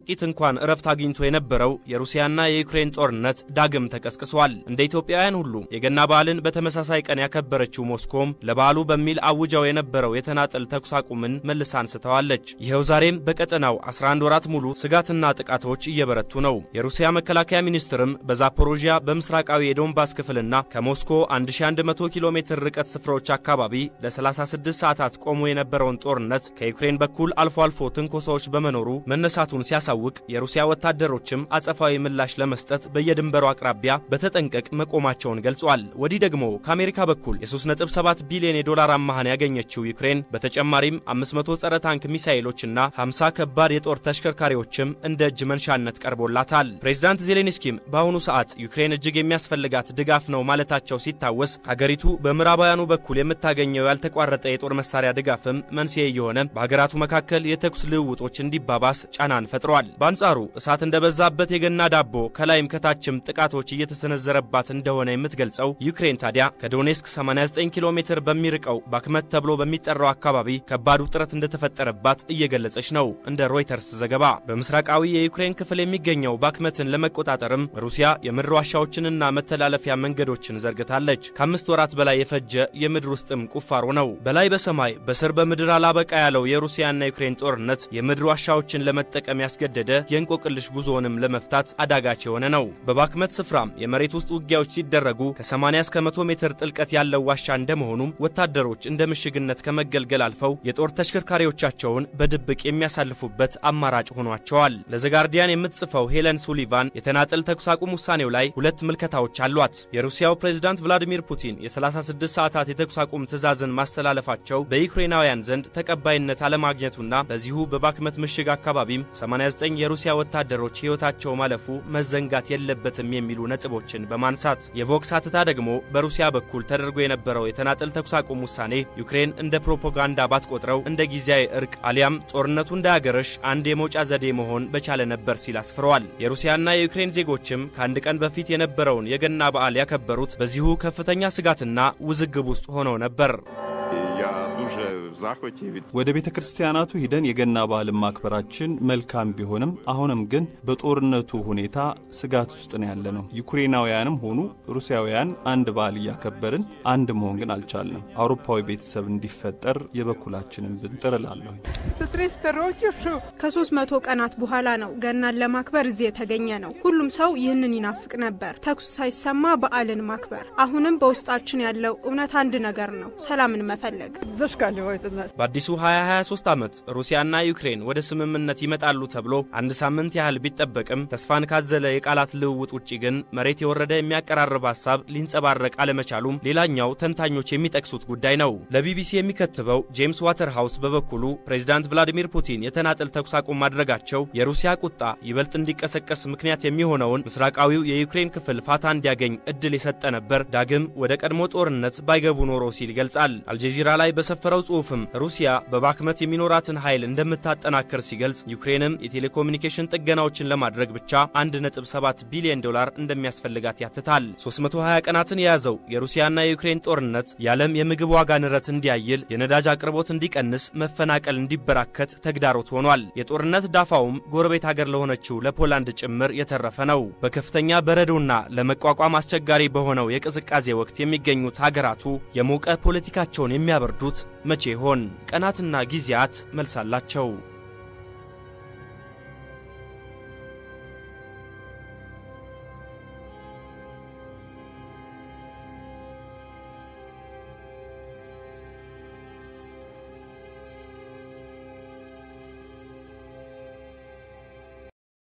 ጥቂት እንኳን እረፍት አግኝቶ የነበረው የሩሲያና የዩክሬን ጦርነት ዳግም ተቀስቅሷል። እንደ ኢትዮጵያውያን ሁሉ የገና በዓልን በተመሳሳይ ቀን ያከበረችው ሞስኮም ለበዓሉ በሚል አውጃው የነበረው የተናጠል ተኩስ አቁምን መልሳ አንስተዋለች። ይኸው ዛሬም በቀጠናው 11 ወራት ሙሉ ስጋትና ጥቃቶች እየበረቱ ነው። የሩሲያ መከላከያ ሚኒስትርም በዛፖሮዥያ በምስራቃዊ የዶንባስ ክፍልና ከሞስኮ 1100 ኪሎ ሜትር ርቀት ስፍራዎች አካባቢ ለ36 ሰዓታት ቆሞ የነበረውን ጦርነት ከዩክሬን በኩል አልፎ አልፎ ትንኮሳዎች በመኖሩ መነሳቱን ሲያሳውቅ የሩሲያ ወታደሮችም አጸፋዊ ምላሽ ለመስጠት በየድንበሩ አቅራቢያ በተጠንቀቅ መቆማቸውን ገልጿል። ወዲህ ደግሞ ከአሜሪካ በኩል የ3.7 ቢሊዮን የዶላር አማሃን ያገኘችው ዩክሬን በተጨማሪም 500 ጸረ ታንክ ሚሳይሎችና 50 ከባድ የጦር ተሽከርካሪዎችም እንደ እጅ መንሻነት ቀርቦላታል። ፕሬዚዳንት ዜሌንስኪም በአሁኑ ሰዓት ዩክሬን እጅግ የሚያስፈልጋት ድጋፍ ነው ማለታቸው ሲታወስ ሀገሪቱ በምዕራባውያኑ በኩል የምታገኘው ያልተቋረጠ የጦር መሳሪያ ድጋፍም መንስኤ እየሆነ በሀገራቱ መካከል የተኩስ ልውውጦች እንዲባባስ ጫናን ፈጥሯል። በአንጻሩ እሳት እንደበዛበት የገና ዳቦ ከላይም ከታችም ጥቃቶች እየተሰነዘረባት እንደሆነ የምትገልጸው ዩክሬን ታዲያ ከዶኔስክ 89 ኪሎ ሜትር በሚርቀው ባክመት ተብሎ በሚጠራው አካባቢ ከባድ ውጥረት እንደተፈጠረባት እየገለጸች ነው። እንደ ሮይተርስ ዘገባ በምስራቃዊ የዩክሬን ክፍል የሚገኘው ባክመትን ለመቆጣጠርም ሩሲያ የምድር ዋሻዎችንና መተላለፊያ መንገዶችን ዘርግታለች። ከአምስት ወራት በላይ የፈጀ የምድር ውስጥም ቁፋሮ ነው። በላይ በሰማይ በስር በምድር አላበቃ ያለው የሩሲያና ዩክሬን ጦርነት የምድር ዋሻዎችን ለመጠቀም ያስገደደ የእንቆቅልሽ ጉዞውንም ለመፍታት አዳጋች የሆነ ነው። በባክመት ስፍራም የመሬት ውስጥ ውጊያዎች ሲደረጉ ከ80 እስከ 100 ሜትር ጥልቀት ያለው ዋሻ እንደመሆኑም ወታደሮች እንደ ምሽግነት ከመገልገል አልፈው የጦር ተሽከርካሪዎቻቸውን በድብቅ የሚያሳልፉበት አማራጭ ሆኗቸዋል። ለዘጋርዲያን የምትጽፈው ሄለን ሱሊቫን የተናጠል ተኩስ አቁም ውሳኔው ላይ ሁለት ምልከታዎች አሏት። የሩሲያው ፕሬዝዳንት ቭላዲሚር ፑቲን የ36 ሰዓታት የተኩስ አቁም ትዕዛዝን ማስተላለፋቸው በዩክሬናውያን ዘንድ ተቀባይነት አለማግኘቱና በዚሁ በባክመት ምሽግ አካባቢም 89 የሩሲያ ወታደሮች ሕይወታቸው ማለፉ መዘንጋት የለበትም የሚሉ ነጥቦችን በማንሳት የቮክስ አትታ ደግሞ በሩሲያ በኩል ተደርጎ የነበረው የተናጠል ተኩስ አቁም ውሳኔ ዩክሬን እንደ ፕሮፓጋንዳ ባትቆጥረው እንደ ጊዜያዊ እርቅ አሊያም ጦርነቱ እንዳያገረሽ አንድ የመውጫ ዘዴ መሆን በቻለ ነበር ሲል አስፍረዋል። የሩሲያና የዩክሬን ዜጎችም ከአንድ ቀን በፊት የነበረውን የገና በዓል ያከበሩት በዚሁ ከፍተኛ ስጋትና ውዝግብ ውስጥ ሆነው ነበር። ወደ ቤተ ክርስቲያናቱ ሂደን የገና በዓልን ማክበራችን መልካም ቢሆንም አሁንም ግን በጦርነቱ ሁኔታ ስጋት ውስጥ ነው ያለ ነው። ዩክሬናውያንም ሆኑ ሩሲያውያን አንድ በዓል እያከበርን አንድ መሆን ግን አልቻልንም። አውሮፓዊ ቤተሰብ እንዲፈጠር የበኩላችንን ብንጥር እላለሁ። ከሶስት መቶ ቀናት በኋላ ነው ገናን ለማክበር እዚህ የተገኘ ነው። ሁሉም ሰው ይህንን ይናፍቅ ነበር፣ ተኩስ ሳይሰማ በዓልን ማክበር። አሁንም በውስጣችን ያለው እውነት አንድ ነገር ነው፣ ሰላምን መፈለግ። በአዲሱ 2023 ዓመት ሩሲያና ዩክሬን ወደ ስምምነት ይመጣሉ ተብሎ አንድ ሳምንት ያህል ቢጠበቅም ተስፋን ካዘለ የቃላት ልውውጥ ውጪ ግን መሬት የወረደ የሚያቀራርብ ሀሳብ ሊንጸባረቅ አለመቻሉም ሌላኛው ተንታኞች የሚጠቅሱት ጉዳይ ነው። ለቢቢሲ የሚከትበው ጄምስ ዋተርሃውስ በበኩሉ ፕሬዚዳንት ቭላዲሚር ፑቲን የተናጠል ተኩስ አቁም ማድረጋቸው የሩሲያ ቁጣ ይበልጥ እንዲቀሰቀስ ምክንያት የሚሆነውን ምስራቃዊው የዩክሬን ክፍል ፋታ እንዲያገኝ እድል የሰጠ ነበር፣ ዳግም ወደ ቀድሞ ጦርነት ባይገቡ ኖሮ ሲል ይገልጻል። አልጀዚራ ላይ በሰፈረው ጽሑፍም ሩሲያ በባክመት የሚኖራትን ኃይል እንደምታጠናክር ሲገልጽ ዩክሬንም የቴሌኮሙኒኬሽን ጥገናዎችን ለማድረግ ብቻ 1.7 ቢሊዮን ዶላር እንደሚያስፈልጋት ያትታል። 320 ቀናትን የያዘው የሩሲያና የዩክሬን ጦርነት የዓለም የምግብ ዋጋ ንረት እንዲያይል፣ የነዳጅ አቅርቦት እንዲቀንስ፣ መፈናቀል እንዲበራከት ተግዳሮት ሆኗል። የጦርነት ዳፋውም ጎረቤት ሀገር ለሆነችው ለፖላንድ ጭምር የተረፈ ነው። በከፍተኛ በረዶና ለመቋቋም አስቸጋሪ በሆነው የቅዝቃዜ ወቅት የሚገኙት ሀገራቱ የሞቀ ፖለቲካቸውን የሚያበርዱት መቼ ይሆን? ቀናትና ጊዜያት መልስ አላቸው።